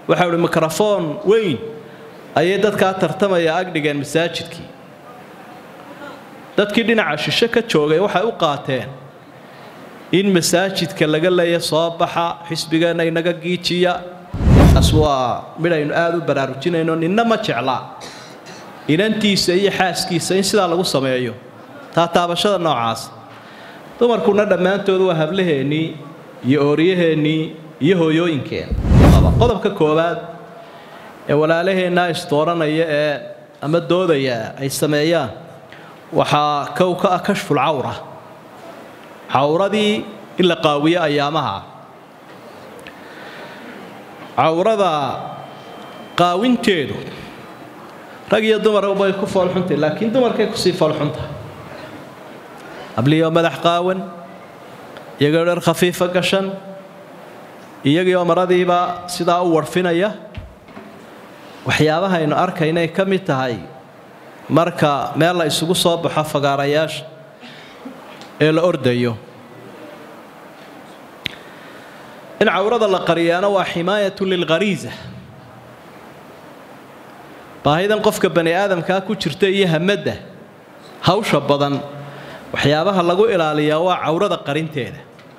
waxau ihi mikrofoon weyn ayay dadkaa tartamaya agdhigeen masaajidkii dadkii dhinaca shishe ka joogay waxay u qaateen in masaajidka laga leeya soo baxa xisbigeenna inaga giijiya taas waa midhaynu aada u baraarujinayno ninna ma jeclaa inantiisa iyo xaaskiisa in sidaa lagu sameeyo taa taabashada noocaas dumarkuna dhammaantood waa hablaheennii iyo ooryaheennii iyo hooyooyinkeen qodobka koowaad ee walaalaheennaa isdooranaya ee ama doodaya ay sameeyaan waxaa kow ka ah kashful cawra cawradii in la qaawiyo ayaamaha cawrada qaawinteedu rag iyo dumar bay ku foolxuntay laakiin dumarkay kusii foolxuntahay abliyoo madax qaawan iyagoo dhar khafiifa gashan iyagiioo maradiiba sidaa u warfinaya waxyaabahaynu arkaynay ka mid tahay marka meel la isugu soo baxo fagaarayaasha ee la ordayo in cawrada la qariyaana waa ximaayatu lilkhariisa baahidan qofka bani aadamkaa ku jirta iyo hamadda hawsha badan waxyaabaha lagu ilaaliyaa waa cawrada qarinteeda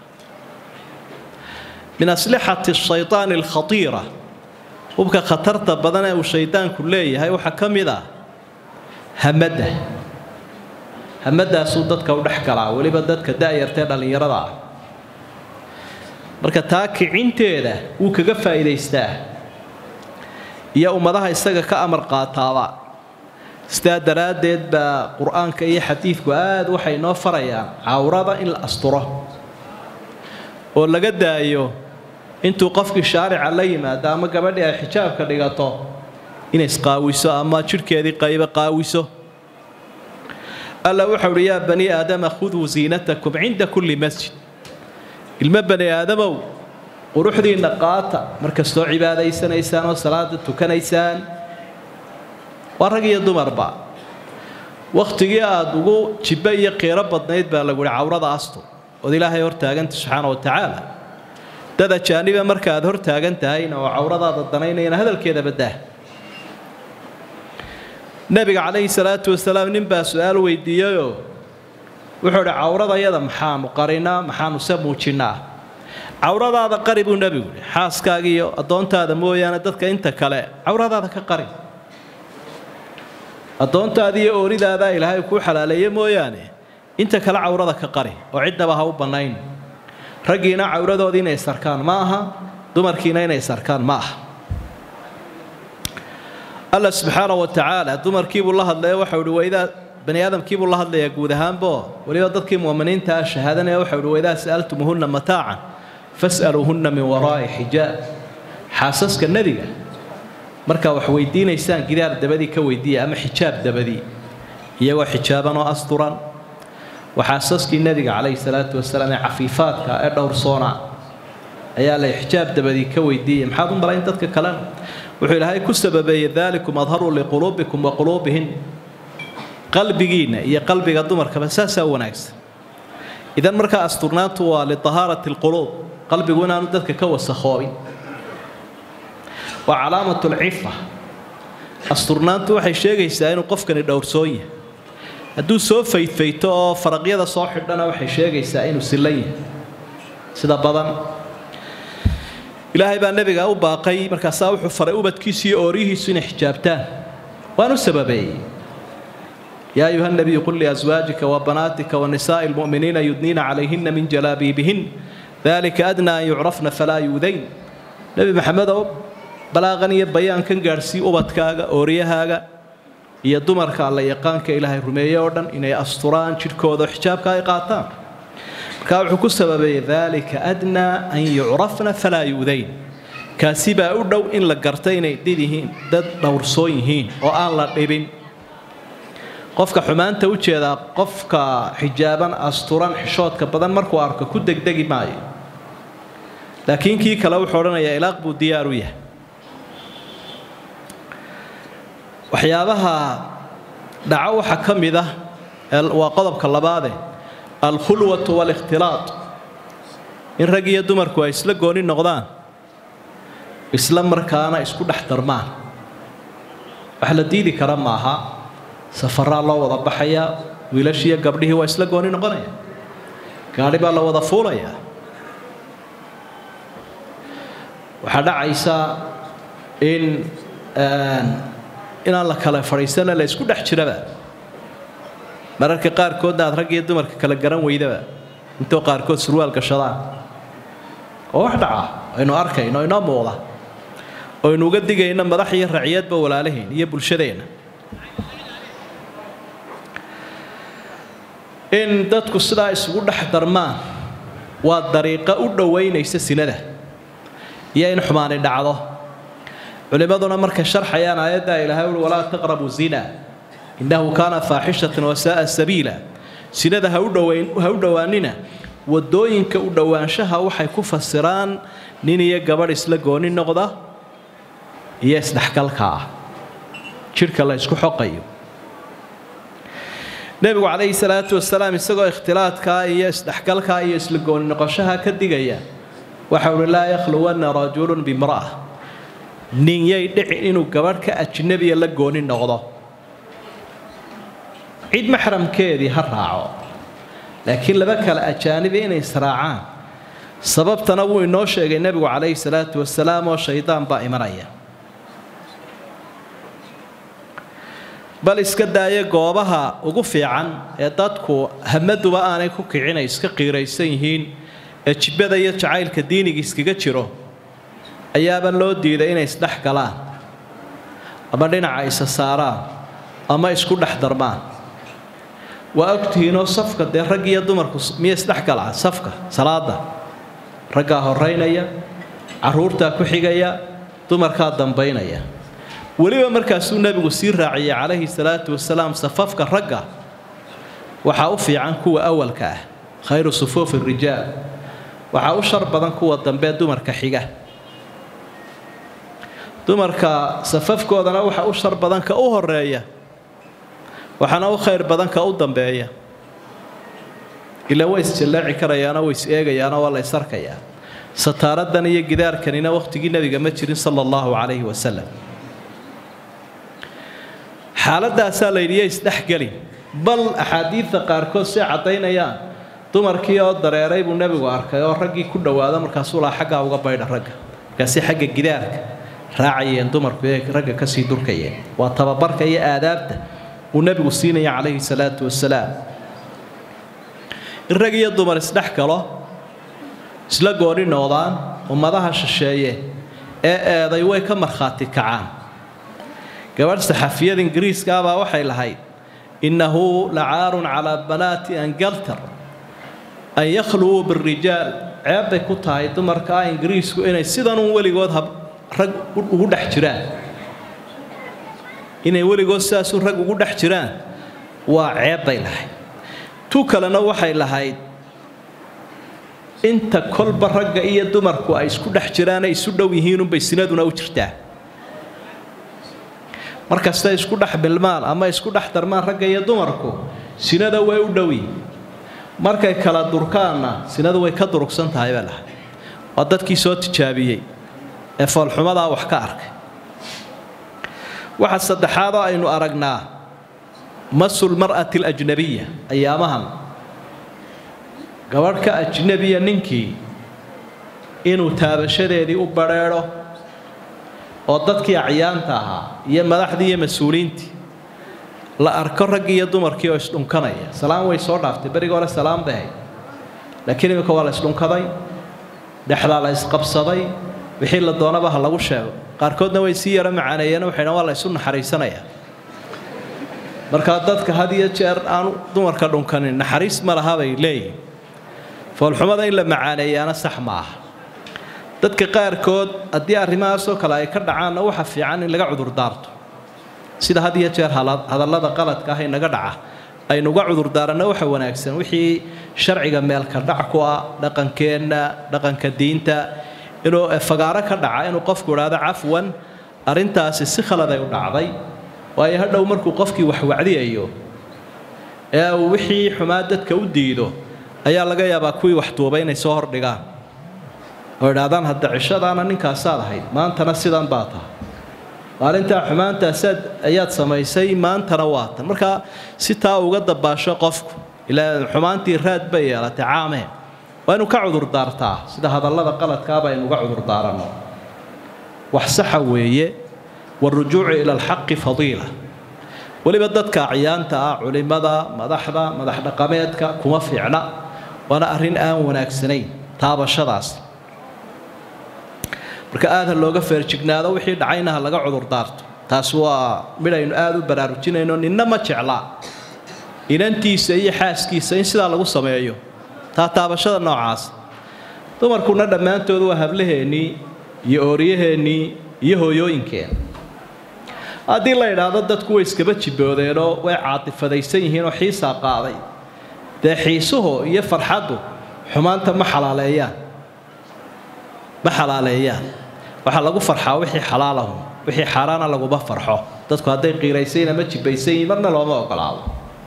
min aslixati shaytaani alkhatiira hubka khatarta badan ee uu shaydaanku leeyahay waxaa ka mid ah hamadda hamaddaasuu dadka u dhex galaa weliba dadka da'yartae dhallinyarada ah marka taa kicinteeda wuu kaga faa'iidaystaa iyo ummadaha isaga ka amar qaataaba sidaa daraaddeed baa qur-aanka iyo xadiidku aad waxay noo farayaan cawrada in la asturo oo laga daayo intuu qofkii shaarica la yimaado ama gabadhii ay xijaabka dhigato inay isqaawiso ama jidhkeedii qaybo qaawiso alla wuxau uhi yaa bani aadama khuduu ziinatakum cinda kulli masjid ilmo bani aadamow quruxdiinna qaata markastoo cibaadaysanaysaan oo salaada tukanaysaan waa rag iyo dumarba wakhtigii aada ugu jibbo iyo qiiro badnayd baa lagu yihi cawrada astur ood ilaahay hortaaganta subxaana wa tacaala dad ajaaniba marka aad hor taagan tahayna oo cawradaada danaynayana hadalkeeda baddaa nebiga calayhi salaatu wasalaam nin baa su-aal weydiiyeyoo wuxuu idhi cawradayada maxaanu qarinaa maxaanu se muujinnaa cawradaada qari buu nebigu yihi xaaskaaga iyo addoontaada mooyaane dadka inta kale cawradaada ka qari addoontaada iyo ooridaada ilaahay kuu xalaaleeye mooyaane inta kale cawrada ka qari oo ciddaba ha u bannayn raggiina cawradoodii inay sarkaan ma aha dumarkiina inay sarkaan ma aha alla subxaana wa tacaala dumarkiibuu la hadlaya waxau ihi waydaa bani aadamkiibuu la hadlayaa guud ahaanbo weliba dadkii mu'miniinta ah shahaadanaya waxau ihi waydaa sa'altumuhunna mataacan fas'aluuhunna min waraa'i xijaab xaasaska nebiga markaa wax weydiinaysaan gidaar dabadii ka weydiiya ama xijaab dabadii iyagoo xijaaban oo asturan waxaasaskii nebiga calayhi salaatu wasalaam ee cafiifaadka ee dhowrsoona ayaa lay xijaab dabadii ka weydiiyay maxaad u malayn dadka kalena wuxuu ilaahay ku sababeeyey daalikum adharu liquluubikum wa quluubihin qalbigiinna iyo qalbiga dumarkaba saasaa wanaagsan idan markaa asturnaantu waa liahaarati alquluub qalbigu inaanu dadka ka wasakhoobin waa calaamatu lcifa asturnaantu waxay sheegaysaa inuu qofkani dhowrsoon yahay hadduu soo faydfayto oo faraqyada soo xidhana waxay sheegaysaa inuu sillan yahay sida badan ilaahay baa nebiga u baaqay markaasaa wuxuu faray ubadkiisu iyo ooryihiisu inay xijaabtaan waanu sababeeyey yaa ayuha nabiyu qul liaswaajika wabanaatika wanisaa'i lmu'miniina yudniina calayhina min jalaabiibihin dalika adnaa an yucrafna falaa yuudayn nebi maxamedow balaaqan iyo bayaankan gaadhsii ubadkaaga ooryahaaga iyo dumarka alla yaqaanka ilaahay rumeeye oo dhan inay asturaan jidhkooda xijaabka ay qaataan markaa wuxuu ku sababeeyey dalika adnaa an yucrafna falaa yuudayn kaasi baa u dhow in la garta inay did yihiin dad dhowrsoon yihiin oo aan la dhibin qofka xumaanta u jeedaa qofka xijaaban asturan xishoodka badan markuu arko ku degdegi maayo laakiin kii kale wuxuu odhanayaa ilaaq buu diyaar u yahay waxyaabaha dhaco waxaa ka mid ah waa qodobka labaade alkhulwatu waalikhtilaad in rag iyo dumarku ay isla gooni noqdaan isla markaana isku dhex darmaan wax la diidi kara maaha safaraa loo wada baxayaa wiilashiiyo gabdhihii waa isla gooni noqonaya gaadhi baa la wada fuulayaa waxaa dhacaysa in inaan la kala fadhiisana la isku dhex jiraba mararka qaarkoodna aad rag iyo dumarka kala garan weydaba intoo qaarkood surwaal gashadaan oo wax dhaca aynu arkayno inoo muuqda oynu uga digayno madax iyo raciyadba walaalahiin iyo bulshadeenna in dadku sidaa isugu dhex darmaan waa dariiqo u dhowaynaysa sinada iyo in xumaani dhacdo culimmaduna markay sharxayaan aayaddaa ilaahay uhi walaa taqrabu zina innahu kaana faaxishatan wasaaa sabiila sinada ha u dhowaanina wadooyinka u dhowaanshaha waxay ku fasiraan nin iyo gabadh isla gooni noqda iyo isdhexgalka ah jidhka la ysku xoqayo nebigu calayhi salaatu wasalaam isagoo ikhtilaadkaa iyo isdhexgalkaa iyo isla gooni noqoshaha ka digaya waxa uhi laa yakhluwanna rajulun bimra'a nin yay dhicin inuu gabadh ka ajnabiya la gooni noqdo cid maxramkeedii ha raaco laakiin laba kale ajaanibi inay israacaan sababtana wuu inoo sheegay nebigu calayhi salaatu wasalaam oo shaydaan baa imanaya bal iska daaya goobaha ugu fiican ee dadku hamaduba aanay ku kicin ay iska qiiraysan yihiin ee jibbada iyo jacaylka diiniga iskaga jiro ayaaba loo diiday inay isdhex galaan ama dhinaca isa saaraan ama isku dhex darmaan waa ogtihiinoo safka dee rag iyo dumarku miya isdhex galaa safka salaada raggaa horeynaya caruurtaa ku xigaya dumarkaa dambaynaya weliba markaasuu nebigu sii raaciyay calayhi salaatu wasalaam safafka ragga waxaa u fiican kuwa awalka ah khayru sufuufi rijaal waxaa u shar badan kuwa dambe dumarka xiga dumarka safafkoodana waxaa u shar badan ka u horeeya waxaana u khayr badan ka u dambeeya ilaa way isjallaaci karayaanoo way is eegayaanoo waa la ys arkayaa sataaradan iyo gidaarkanina wakhtigii nebiga ma jirin sala allahu calayhi wasalam xaaladaasaa la yidhi yo isdhexgelin bal axaadiidta qaarkood say caddaynayaan dumarkii oo dareeray buu nebigu arkay oo raggii ku dhowaado markaasuu laha xaggaa uga baydha ragga markaasi xagga gidaarka raacayeen dumarku ee ragga kasii durkayeen waa tababarka iyo aadaabta uu nebigu siinaya calayhi salaatu wasalaam in rag iyo dumar isdhex galo isla gooni noqdaan ummadaha shisheeye ee eeday way ka markhaati kacaan gabadh saxafiyada ingiriiska abaa waxay lahayd innahu lacaarun calaa banaati angaltar an yakhluwuu birijaal ceebbay ku tahay dumarka ah ingiriisku inay sidanuun weligood rag ugu dhex jiraan inay weligood sidaasuu rag ugu dhex jiraan waa ceebbay lahayd tu kalena waxay lahayd inta kolba ragga iyo dumarku ay isku dhex jiraanay isu dhow yihiinunbay sinaduna u jirtaa markastay isku dhex bilmaan ama isku dhex darmaan ragga iyo dumarku sinada way u dhowi markay kala durkaanna sinadu way ka durugsan tahay baa lahay waa dadkii soo tijaabiyey ee foolxumadaa wax ka arkay waxa saddexaadoo aynu aragnaa masul mar'ati alajnabiya ayaamahan gabadh ka ajnabiya ninkii inuu taabashadeedii u badrheedho oo dadkii acyaanta ahaa iyo madaxdii iyo mas-uuliyiintii la arko raggii iyo dumarkii oo isdhunkanaya salaam way soo dhaaftay berigii hore salaam bay ahayd laakiin iminka waa la isdhunkaday dhexdaa la isqabsaday wixii la doonaba ha lagu sheego qaarkoodna way sii yaro macaaneeyeen waxay dhan waa la isu naxariisanayaa markaa dadka had iyo jeer aan dumarka dhunkanin naxariis ma laha bay leeyihin foolxumada in la macaaneeyaana sax ma aha dadka qaarkood haddii arrimahaasoo kale ay ka dhacaanna waxa fiican in laga cudurdaarto sida had iyo jeer hadallada qaladka ah inaga dhaca aynuga cudurdaaranno waxa wanaagsan wixii sharciga meelka dhac ku ah dhaqankeenna dhaqanka diinta inuu fagaaro ka dhaca inuu qofku idhaahdo cafwan arrintaasi si khaladay u dhacday waayo hadhow markuu qofkii wax wacdiyayo ee uu wixii xumaa dadka u diido ayaa laga yaabaa kuwii wax duubay inay soo hordhigaan oo idhaahdaan hadda cishadaana ninkaasaad ahayd maantana sidan baa tahay maalintaa xumaantaasaad ayaad samaysay maantana waa tan markaa si taa uga dabaasho qofku ilaa xumaantii raad bay yeelatay caamee waa inu ka cudurdaartaa sida hadallada qaladkaaba aynu uga cudurdaaranno wax saxa weeye warujuucu ila alxaqi fadiila weliba dadka acyaanta ah culimada madaxda madax dhaqameedka kuma fiicna waana arrin aan wanaagsanayn taabashadaas marka aada ha looga feerjignaado wixii dhacayna ha laga cudurdaarto taas waa midhaynu aada u baraarujinayno ninna ma jeclaa inantiisa iyo xaaskiisa in sidaa lagu sameeyo taa taabashada noocaas dumarkuna dhammaantood waa hablaheennii iyo ooryaheennii iyo hooyooyinkeen haddii la idhaahdo dadku way iskaba jiboodeenoo way caatifadaysan yihiinoo xiisaa qaaday dee xiisuhu iyo farxaddu xumaanta ma xalaaleeyaan ma xalaaleeyaan waxaa lagu farxaa wixii xalaalahu wixii xaaraana laguma farxo dadku hadday qiiraysayn ama jibaysan yihiin marna looma ogolaado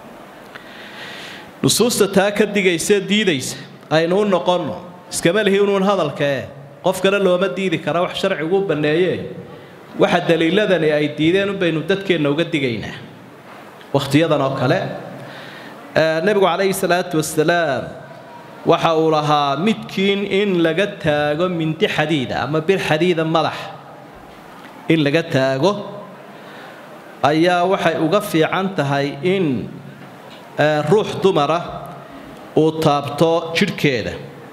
nusuusta taa ka digaysa diidaysa aynu u noqonno iskama lihi unuun hadalkae qof kale looma diidi kara wax sharcigu u banneeyee waxa daliiladani ay diideen unbaynu dadkeenna uga digaynaa wakhtiyadan oo kale nebigu calayhi salaatu wasalaam waxa uu lahaa midkiin in laga taago mindi xadiida ama bir xadiida madax in laga taago ayaa waxay uga fiican tahay in ruux dumara uu taabto jidhkeeda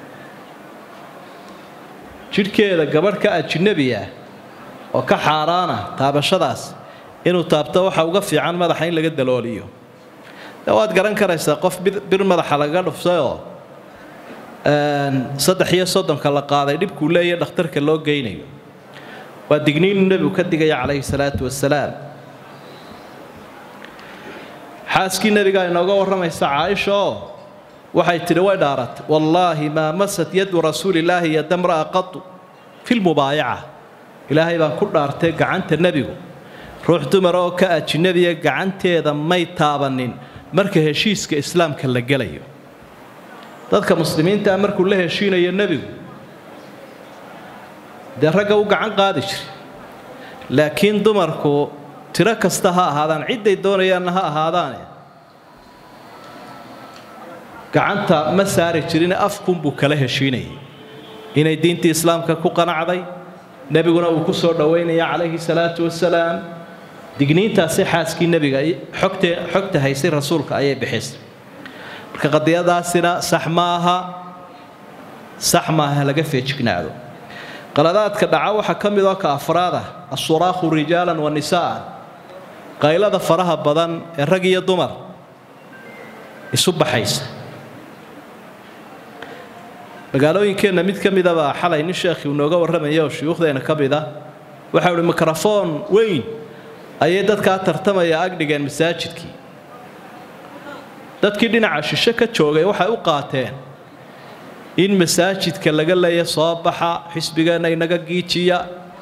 jidhkeeda gabadh ka ajnabi ah oo ka xaaraana taabashadaas inuu taabto waxa uga fiican madaxa in laga dalooliyo de waad garan karaysaa qof bir madaxa lagaga dhuftayoo saddex iyo soddonka la qaaday dhibkuu leeyahy dhakhtarka loo geynayo waa digniinu nebigu ka digaya calayhi salaatu wasalaam xaaskii nebigaa inooga warramaysa caaisha oo waxay tidhi way dhaaratay wallaahi maa masat yadu rasuulillaahi yadamra'a qatu fi lmubaayaca ilaahay baan ku dhaartay gacanta nebigu ruux dumar oo ka ajinabiya gacanteeda may taabanin marka heshiiska islaamka la gelayo dadka muslimiintaa markuu la heshiinayo nebigu dee ragga u gacan qaadi jiray laakiin dumarku tiro kasta ha ahaadaan cidday doonayaanna ha ahaadaane gacanta ma saari jirine afkunbuu kala heshiinayay inay diintii islaamka ku qanacday nebiguna uu ku soo dhowaynaya calayhi salaatu wasalaam digniintaasi xaaskii nebiga xogte xogta haysay rasuulka ayay bixisay marka qadiyadaasina sax maaha sax maaha laga feejignaado qaladaadka dhaca waxaa ka mid oo ka afraada asuraakhu rijaalan wa nisaa'an qaylada faraha badan ee rag iyo dumar isu baxaysa magaalooyinkeenna mid ka midabaa xalay nin sheekhii uu nooga warramaya oo shuyuukhdeena ka mid ah waxa uhi mikrofoon weyn ayay dadkaa tartamaya agdhigeen masaajidkii dadkii dhinaca shishe ka joogay waxay u qaateen in masaajidka laga leeya soo baxa xisbigeenna inaga giijiya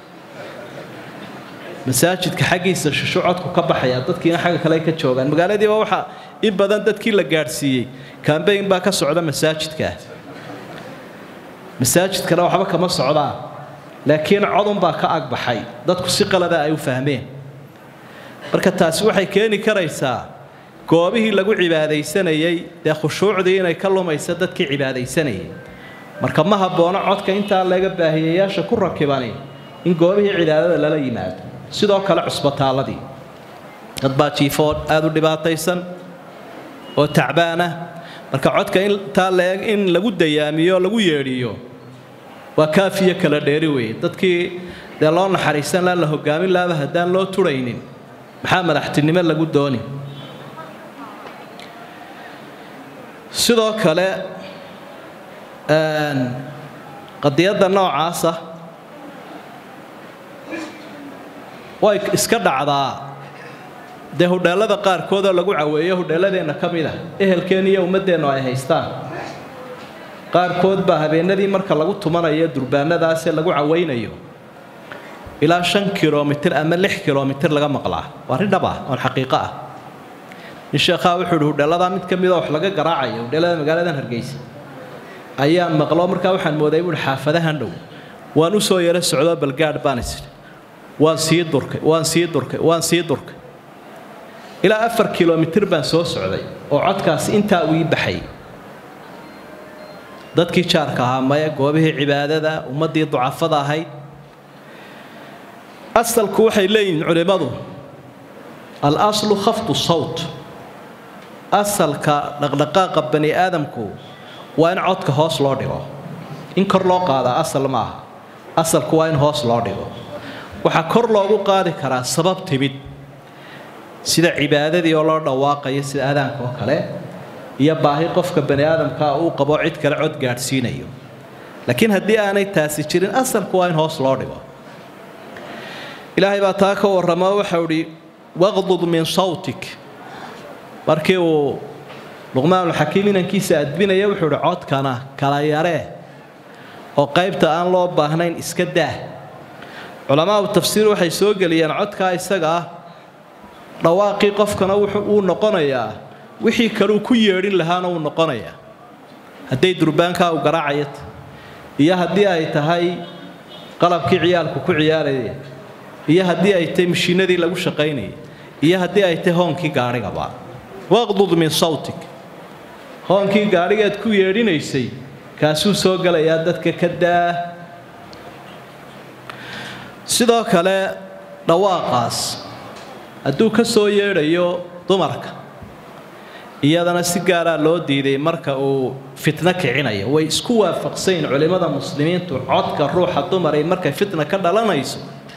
masaajidka xaggiisa shisho codku ka baxaya dadkiina xagga kale ka joogaan magaaladiiba waxaa in badan dadkii la gaadhsiiyey kambayn baa ka socda masaajidkaa masaajidkana waxba kama socdaan laakiin codunbaa ka agbaxay dadku si qalada ay u fahmeen marka taasi waxay keeni karaysaa goobihii lagu cibaadaysanayay dee khushuucdii inay ka lumaysa dadkii cibaadaysanayay marka ma habboono codka intaa laga baahiyayaasha ku rakibani in goobihii cibaadada lala yimaado sidoo kale cusbataalladii dad baa jiifood aada u dhibaataysan oo tacbaana marka codka intaa laeg in lagu dayaamiyo lagu yeedhiyo waa kaafiyo kala dheeri weeye dadkii dee loo naxariisan laa la hogaamin laaba haddaan loo turaynin maxaa madaxtinimo lagu dooni sidoo kale qadiyadda noocaasa way iska dhacdaa dee hudheellada qaarkood oo lagu caweeyo hudheelladeenna ka mid ah ehelkeen iyo ummaddeennu ay haystaan qaarkood baa habeenadii marka lagu tumanayo durbaanadaasee lagu cawaynayo ilaa shan kilomitir ama lix kilomitir laga maqlaa waa arrin dhab ah oon xaqiiqo ah nin sheekhaa wuxuu ihi hudheelladaa mid ka mida wax laga garaacayo hudheellada magaaladan hargeysa ayaan maqlo markaa waxaan mooday buuhi xaafadahan dhow waan u soo yaro socdo balgaadh baan isiri waan sii durkay waan sii durkay waan sii durkay ilaa afar kilomitir baan soo socday oo codkaasi intaa uu ii baxay dadkii jaarka ahaa maya goobihii cibaadada ummaddii ducafada ahayd asalku waxay leeyihiin culimmadu al aslu khafdu sawt asalka dhaqdhaqaaqa bani aadamku waa in codka hoos loo dhigo in kor loo qaadaa asal ma aha asalku waa in hoos loo dhigo waxaa kor loogu qaadi karaa sabab timid sida cibaadadii oo loo dhawaaqayo sida aadaanka oo kale iyo baahi qofka bani aadamkaa uu qabo cid kale cod gaadhsiinayo laakiin haddii aanay taasi jirin asalku waa in hoos loo dhigo ilaahay baa taa ka warramo waxau idhi waqdud min sawtik markii uu luqmaanulxakiim inankiisa adbinaya wuxuu idhi codkana kala yaree oo qaybta aan loo baahnayn iska daah culamaau tafsiir waxay soo geliyeen codkaa isaga ah dhawaaqii qofkana wuu noqonayaa wixii kaleu ku yeedhin lahaana wuu noqonayaa hadday durbaankaa u garaacayat iyo haddii ay tahay qalabkii ciyaalku ku ciyaaraya iyo haddii ay tahay mashiinadii lagu shaqaynayay iyo haddii ay tahay hoonkii gaadhigaba waqdud min sawtik hoonkii gaadhigeed ku yeedhinaysay kaasuu soo gelayaa dadka ka daa sidoo kale dhawaaqaas hadduu ka soo yeedhayo dumarka iyadana si gaaraa loo diiday marka uu fitno kicinayo way isku waafaqsayin culimmada muslimiintu codka ruuxa dumaray markay fitna ka dhalanayso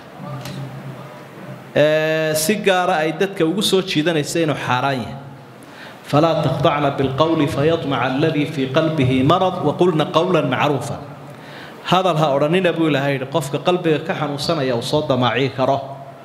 si gaara ay dadka ugu soo jiidanaysa inuu xaaraan yahay falaa takhdacna bilqowli fayadmaca aladii fii qalbihi marad waqulna qowlan macruufa hadal ha odhanina buu ilahay yidhi qofka qalbiga ka xanuunsanaya uu soo damaaci karo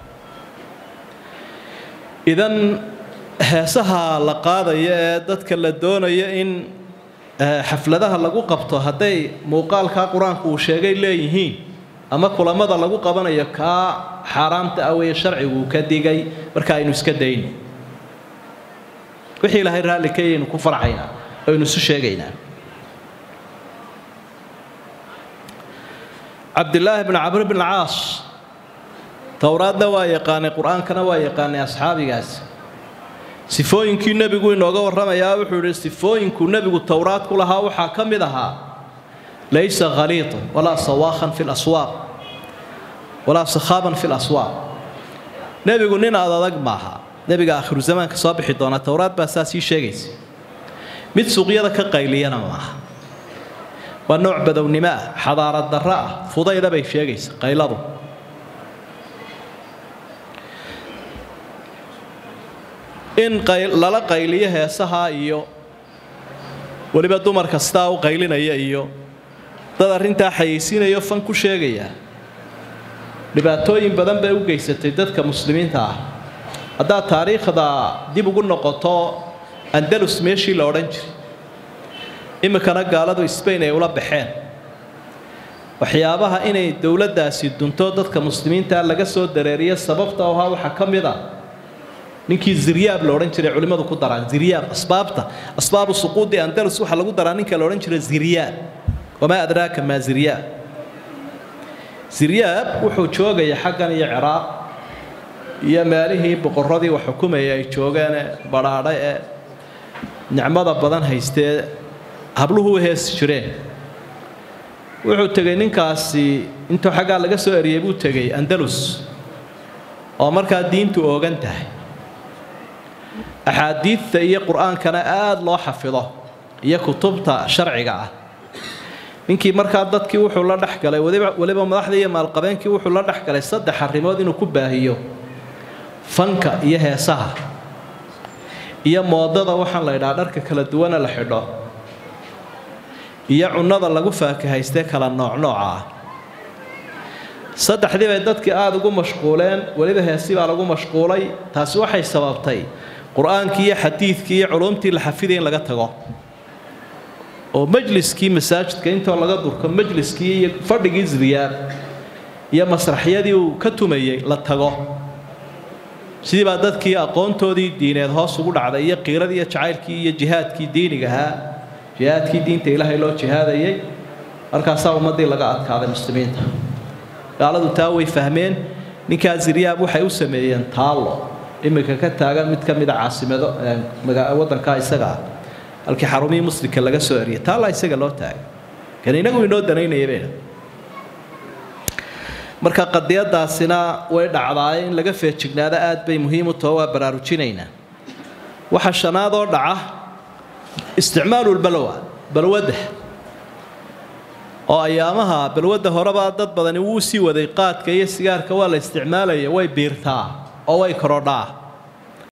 idan heesaha la qaadaya ee dadka la doonayo in xafladaha lagu qabto hadday muuqaalkaa qur-aanku uu sheegay leeyihiin ama kulamada lagu qabanayo kaa xaaraamta ah weeye sharcigu uu ka digay marka aynu iska dayno wixii ilaahay raalli ka yaynu ku farxaynaa aynu isu sheegaynaa cabdilaahi bn camr bn caas towraadna waa yaqaanay qur-aankana waa yaqaanay asxaabigaas sifooyinkii nebigu inooga warramayaa wuxuu yidhi sifooyinkuu nebigu towraad ku lahaa waxaa ka mid ahaa laysa khaliitan walaa sawaakhan fi laswaaq walaa sakhaaban fi laswaaq nebigu nin ad adag maaha nebiga aakhiru zamaanka soo bixi doona towraad baa saa sii sheegaysa mid suuqyada ka qayliyana maaha waa nooc badownimo ah xadaarad darro ah fudayda bay sheegaysa qayladu in lala qayliyo heesaha iyo weliba dumar kastaa u qaylinaya iyo dad arrintaa xayeysiinayo fan ku sheegaya dhibaatooyin badan bay u geysatay dadka muslimiinta ah haddaad taariikhda dib ugu noqoto andalus meeshii la odhan jiray iminkana gaaladu sbain ay ula baxeen waxyaabaha inay dowladdaasi dunto dadka muslimiintaa laga soo dareeriyo sababta ahaa waxaa ka mid a ninkii ziryaab la odhan jiray culimmadu ku daraan ziryaab asbaabta asbaabu suquudi andalus waxaa lagu daraa ninka la odhan jiray ziryaab wamaa adraaka maa ziryaab ziryaab wuxuu joogaya xaggan iyo ciraaq iyo meelihii boqorradii wax xukumayay ay joogeene badhaadhe ee nicmada badan haystee habluhu u heesi jireen wuxuu tegey ninkaasi intuu xaggaa laga soo eriyey buu tegey andalus oo markaa diintu oogan tahay axaadiidta iyo qur-aankana aada loo xafido iyo kutubta sharciga ah ninkii markaa dadkii wuxuu la dhex galay weliba madaxdii iyo maalqabeenkii wuxuu la dhex galay saddex arrimood inuu ku baahiyo fanka iyo heesaha iyo moodada waxaan la ydhaha dharka kala duwana la xidho iyo cunnada lagu faakahaystee kala noocnooca ah saddexdii bay dadkii aada ugu mashquuleen weliba heesi baa lagu mashquulay taasi waxay sababtay qur-aankii iyo xadiidkii iyo culumtii la xafiday in laga tago oo majliskii masaajidka intoo laga durko majliskii iyo fadhigii ziriyaab iyo masraxyadii uu ka tumayey la tago sidii baa dadkii aqoontoodii diineed hoos ugu dhacday iyo qiiradii iyo jacaylkii iyo jihaadkii diiniga ahaa jihaadkii diinta ilaahay loo jihaadayay markaasaa ummaddii laga adkaaday muslimiinta gaaladu taa way fahmeen ninkaa ziryaab waxay u sameeyeen taallo iminka ka taagan mid ka mida caasimado waddankaa isaga ah halkii xarumihii muslimka laga soo eriyay taalla isaga loo taagay kan inagu inoo danaynaya bayna marka qadiyadaasina way dhacdaaye in laga feejignaado aad bay muhiim u taho waa baraarujinaynaa waxa shanaad oo dhaca isticmaalu lbalwa balwadda oo ayaamaha balwadda horeba dad badani wuu sii waday qaadka iyo sigaarka waa la isticmaalaya way biirtaa oo way korodhaa